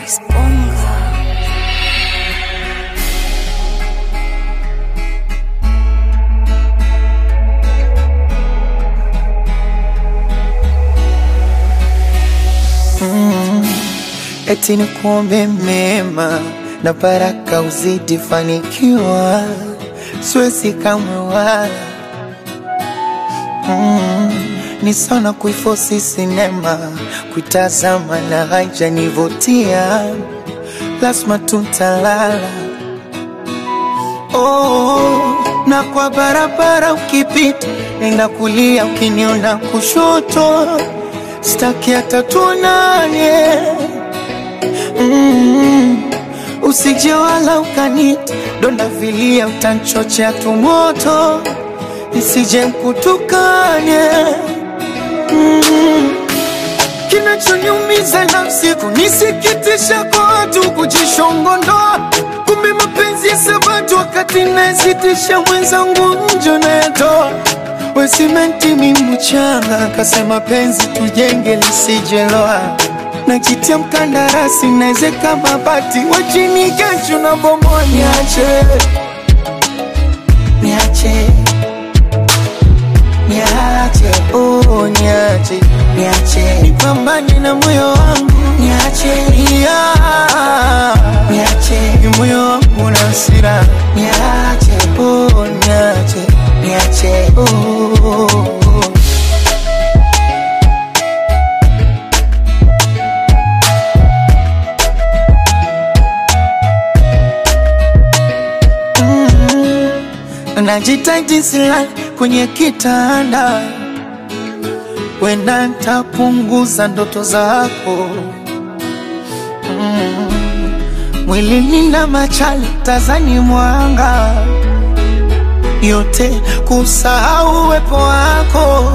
Exponga. eti ni kuombe mema na baraka uzidi fanikiwa, siwezi kamwe wala mm, ni sana kuifosi sinema kuitazama na haijanivutia, lazima tutalala oh, na kwa barabara ukipita, nenda kulia, ukiniona kushoto, staki hata tuonane mm, usije wala ukanita donda vilia, utanchochea tumoto nisije mkutukane mm, kinachoniumiza nafsi kunisikitisha kwa watu kujishongondoa, kumbe mapenzi ya sabatu wakati nasitisha mwenzangu njo nayatoa wesimenti mi mchanga kasema penzi tujenge lisijeloa najitia mkandarasi naezeka mabati wachini kesho na bomoa niache niache niache oh niache niache nipambane na moyo wangu niache yeah. niache ni moyo wangu na hasira niache oh niache niache oh. najitaji silali kwenye kitanda, wenda ntapunguza ndoto zako mm. Mwilini na machali tazani mwanga yote kusahau uwepo wako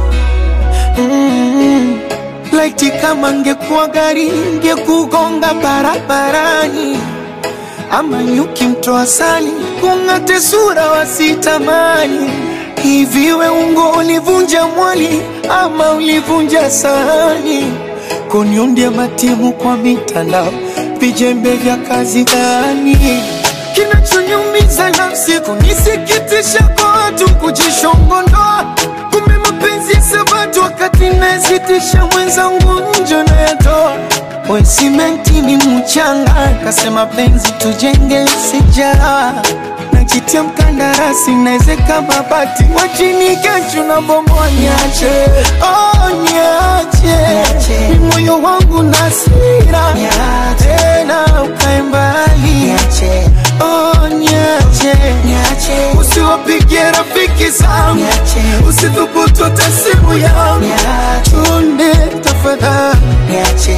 mm. Laiti kama ngekuwa gari ngekugonga barabarani ama nyuki mtoa sali kung'ate sura wasitamani. Hivi we ungo ulivunja mwali ama ulivunja sahani? Kuniundia matimu kwa mitandao, vijembe vya kazi gani? Kinachoniumiza nafsi kunisikitisha kwa watu kujishongondoa, kumbe mapenzi ya sabatu wakati nasitisha mwenzangu njo nayatoa we simenti ni mchanga, kasema penzi tujenge sijara najitia mkandarasi naezeka mabati wachini kesho na bomoa niache, oh, niache ni moyo wangu na hasira tena ukae mbali oh, niache usiwapigie rafiki zangu usithubutu hata simu yangu chunde tafadhali niache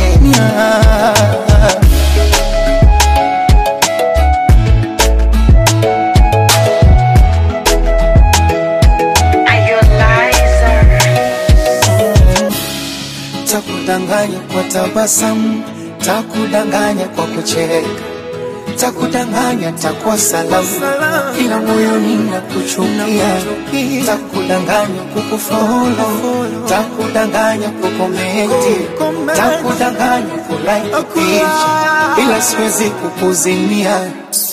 takudanganya kwa tabasamu, takudanganya kwa kucheka, takudanganya takuwa salamu, ila moyoni nakuchukia, takudanganya kukufolo, takudanganya kukomenti, takudanganya kulike picha, ila siwezi kukuzimia